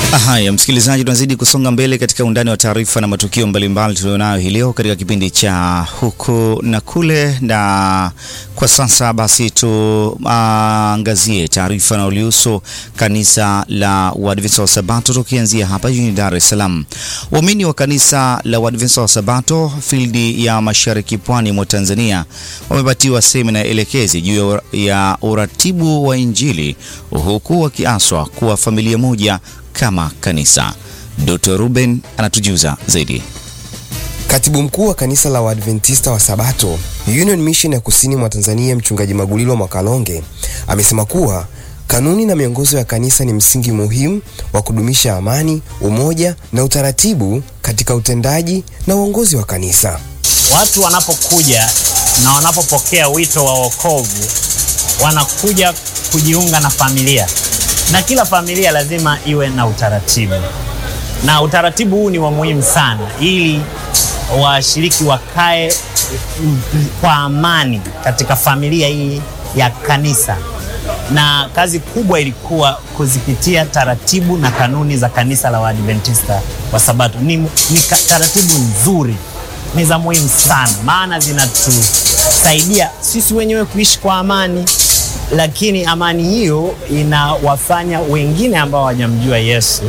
Haya, msikilizaji, tunazidi kusonga mbele katika undani wa taarifa na matukio mbalimbali tulionayo hii leo katika kipindi cha huku na kule, na kwa sasa basi tuangazie taarifa inayohusu kanisa la Waadventista wa Sabato, tukianzia hapa jijini Dar es Salaam. Waumini wa kanisa la Waadventista wa Sabato fildi ya mashariki pwani mwa Tanzania wamepatiwa semina elekezi juu ya uratibu wa Injili huku wakiaswa kuwa familia moja kama kanisa. Dr. Ruben anatujuza zaidi. Katibu mkuu wa kanisa la Waadventista wa Sabato Union Mission ya kusini mwa Tanzania, mchungaji Magulilo Mwakalonge amesema kuwa kanuni na miongozo ya kanisa ni msingi muhimu wa kudumisha amani, umoja na utaratibu katika utendaji na uongozi wa kanisa. Watu wanapokuja na wanapopokea wito wa wokovu wanakuja kujiunga na familia na kila familia lazima iwe na utaratibu, na utaratibu huu ni wa muhimu sana, ili washiriki wakae kwa amani katika familia hii ya kanisa. Na kazi kubwa ilikuwa kuzipitia taratibu na kanuni za kanisa la Waadventista wa Sabato. Ni, ni taratibu nzuri, ni za muhimu sana, maana zinatusaidia sisi wenyewe kuishi kwa amani lakini amani hiyo inawafanya wengine ambao hawajamjua Yesu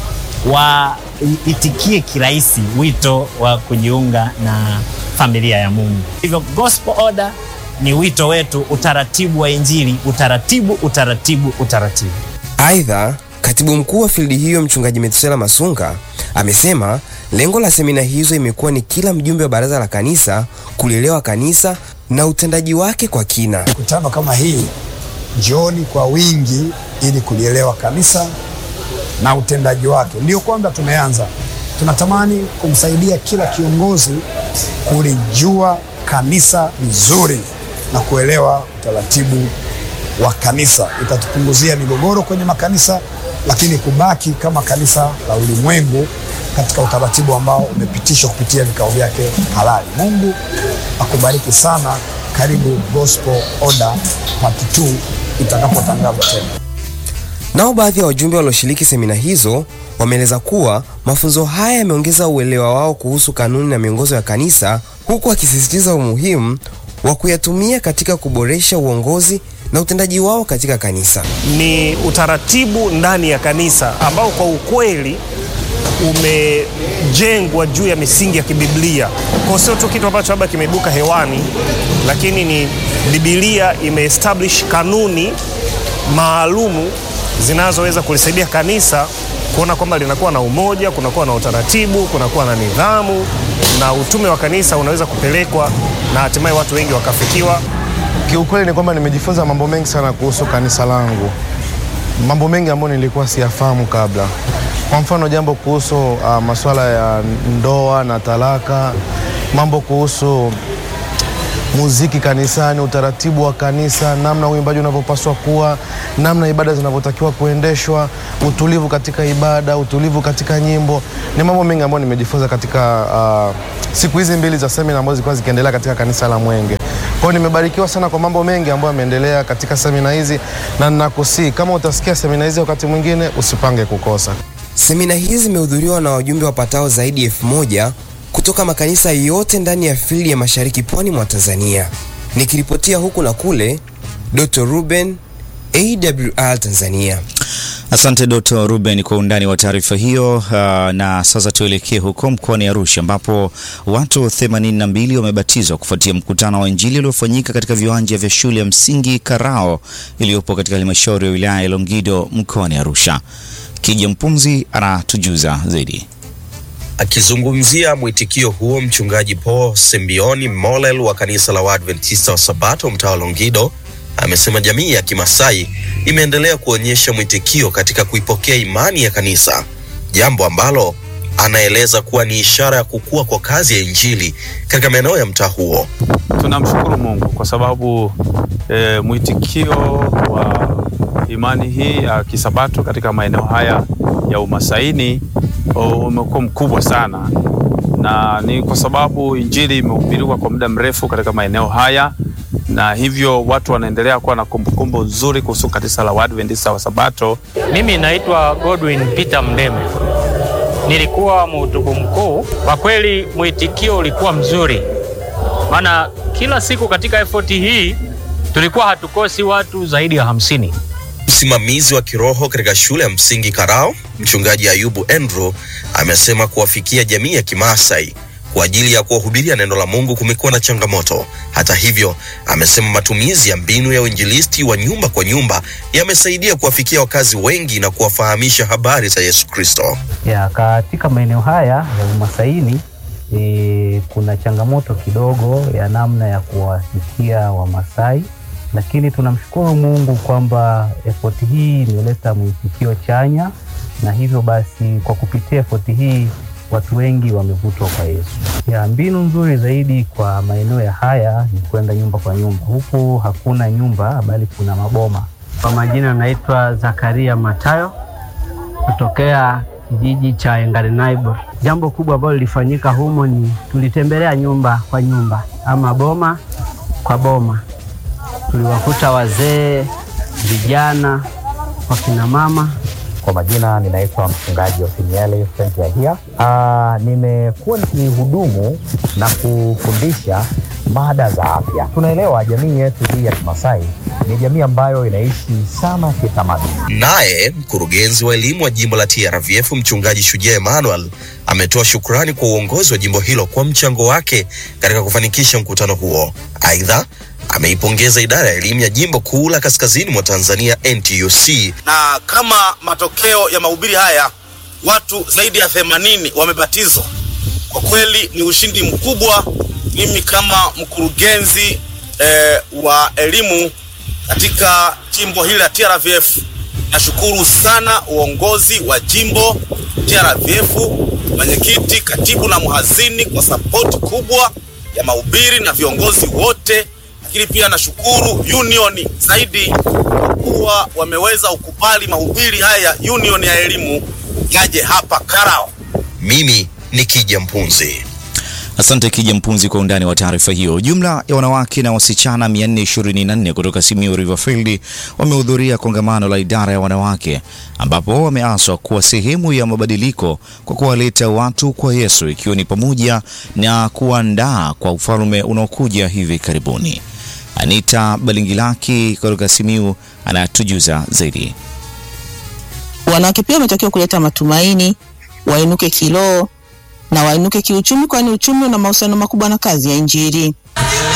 waitikie kirahisi wito wa kujiunga na familia ya Mungu. Hivyo gospel order ni wito wetu, utaratibu wa Injili, utaratibu, utaratibu, utaratibu. Aidha, katibu mkuu wa fildi hiyo mchungaji Metusela Masunga amesema lengo la semina hizo imekuwa ni kila mjumbe wa baraza la kanisa kulielewa kanisa na utendaji wake kwa kina. Mikutano kama hii Njooni kwa wingi ili kulielewa kanisa na utendaji wake. Ndio kwanza tumeanza, tunatamani kumsaidia kila kiongozi kulijua kanisa vizuri na kuelewa utaratibu wa kanisa. Itatupunguzia migogoro kwenye makanisa, lakini kubaki kama kanisa la ulimwengu katika utaratibu ambao umepitishwa kupitia vikao vyake halali. Mungu akubariki sana. Karibu Gospel Order Part 2 itakapotangazwa tena. Nao baadhi ya wajumbe walioshiriki semina hizo wameeleza kuwa mafunzo haya yameongeza uelewa wao kuhusu kanuni na miongozo ya kanisa, huku wakisisitiza umuhimu wa kuyatumia katika kuboresha uongozi na utendaji wao katika kanisa. Ni utaratibu ndani ya kanisa ambao kwa ukweli umejengwa juu ya misingi ya kibiblia. Kwa sio tu kitu ambacho labda kimeibuka hewani, lakini ni Biblia imeestablish kanuni maalumu zinazoweza kulisaidia kanisa kuona kwamba linakuwa na umoja, kunakuwa na utaratibu, kunakuwa na nidhamu, na utume wa kanisa unaweza kupelekwa na hatimaye watu wengi wakafikiwa. Kiukweli ni kwamba nimejifunza mambo mengi sana kuhusu kanisa langu, mambo mengi ambayo nilikuwa siyafahamu kabla. Kwa mfano jambo kuhusu uh, masuala ya ndoa na talaka, mambo kuhusu muziki kanisani, utaratibu wa kanisa, namna uimbaji unavyopaswa kuwa, namna ibada zinavyotakiwa kuendeshwa, utulivu katika ibada, utulivu katika nyimbo. Ni mambo mengi ambayo nimejifunza katika uh, siku hizi mbili za semina ambazo zilikuwa zikiendelea katika kanisa la Mwenge. Kwa hiyo nimebarikiwa sana kwa mambo mengi ambayo yameendelea katika semina hizi, na ninakusii kama utasikia semina hizi wakati mwingine usipange kukosa. Semina hizi zimehudhuriwa na wajumbe wapatao zaidi ya elfu moja kutoka makanisa yote ndani ya fildi ya mashariki pwani mwa Tanzania. Nikiripotia huku na kule, Dr. Ruben, AWR Tanzania. Asante Dr. Ruben kwa undani wa taarifa hiyo. Uh, na sasa tuelekee huko mkoani Arusha ambapo watu 82 wamebatizwa kufuatia mkutano wa Injili uliofanyika katika viwanja vya shule ya msingi Karao iliyopo katika halmashauri ya wilaya ya Longido mkoani Arusha. Kija Mpunzi anatujuza zaidi. Akizungumzia mwitikio huo, mchungaji Paul Sembioni Molel wa kanisa la Waadventista wa Sabato mtaa wa Longido amesema jamii ya Kimasai imeendelea kuonyesha mwitikio katika kuipokea imani ya kanisa, jambo ambalo anaeleza kuwa ni ishara ya kukua kwa kazi ya Injili katika maeneo ya mtaa huo. Tunamshukuru Mungu kwa sababu e, mwitikio wa imani hii ya Kisabato katika maeneo haya ya Umasaini umekuwa mkubwa sana, na ni kwa sababu Injili imehubiriwa kwa muda mrefu katika maeneo haya na hivyo watu wanaendelea kuwa na kumbukumbu nzuri kuhusu kanisa la Waadventista wa Sabato. Mimi naitwa Godwin Peter Mdeme, nilikuwa mhutubu mkuu. Kwa kweli mwitikio ulikuwa mzuri, maana kila siku katika efoti hii tulikuwa hatukosi watu zaidi ya hamsini. Msimamizi wa kiroho katika shule ya msingi Karao, mchungaji Ayubu Andrew amesema kuwafikia jamii ya Kimaasai kwa ajili ya kuwahubiria neno la Mungu kumekuwa na changamoto. Hata hivyo, amesema matumizi ya mbinu ya uinjilisti wa nyumba kwa nyumba yamesaidia kuwafikia wakazi wengi na kuwafahamisha habari za Yesu Kristo. Ya, katika maeneo haya ya umasaini e, kuna changamoto kidogo ya namna ya kuwafikia Wamasai, lakini tunamshukuru Mungu kwamba efoti hii imeleta mwitikio chanya, na hivyo basi kwa kupitia efoti hii watu wengi wamevutwa kwa Yesu. Ya, mbinu nzuri zaidi kwa maeneo ya haya ni kwenda nyumba kwa nyumba. Huku hakuna nyumba bali kuna maboma. Kwa majina naitwa Zakaria Matayo kutokea kijiji cha Engarenaibo. Jambo kubwa ambalo lilifanyika humo ni tulitembelea nyumba kwa nyumba ama boma kwa boma. Tuliwakuta wazee, vijana, wakina mama Kwa majina ninaitwa mchungaji Othnieli Frank Yahia. Ah, nimekuwa nikihudumu na kufundisha mada za afya. Tunaelewa jamii yetu hii ya Kimasai ni jamii ambayo inaishi sana kitamaduni. Naye mkurugenzi wa elimu wa jimbo la TRVF mchungaji Shujaa Emmanuel ametoa shukrani kwa uongozi wa jimbo hilo kwa mchango wake katika kufanikisha mkutano huo. Aidha, ameipongeza idara ya elimu ya jimbo kuu la kaskazini mwa Tanzania NTUC na kama matokeo ya mahubiri haya watu zaidi ya themanini wamebatizwa. Kwa kweli ni ushindi mkubwa. Mimi kama mkurugenzi eh, wa elimu katika jimbo hili la TRVF nashukuru sana uongozi wa jimbo TRVF, mwenyekiti, katibu na mhazini kwa sapoti kubwa ya mahubiri na viongozi wote, lakini pia nashukuru union zaidi kwa kuwa wameweza ukubali mahubiri haya ya union ya elimu yaje hapa Karao. Mimi ni Kija Mpunzi. Asante Kija Mpunzi kwa undani wa taarifa hiyo. Jumla ya wanawake na wasichana 424 kutoka Simiyu Riverfield wamehudhuria kongamano la idara ya wanawake ambapo wameaswa kuwa sehemu ya mabadiliko kwa kuwaleta watu kwa Yesu ikiwa ni pamoja na kuandaa kwa ufalme unaokuja hivi karibuni. Anita Balingilaki kutoka Simiyu anatujuza zaidi. Wanawake pia wametakiwa kuleta matumaini, wainuke kiroho na wainuke kiuchumi, kwani uchumi una mahusiano makubwa na kazi ya Injili.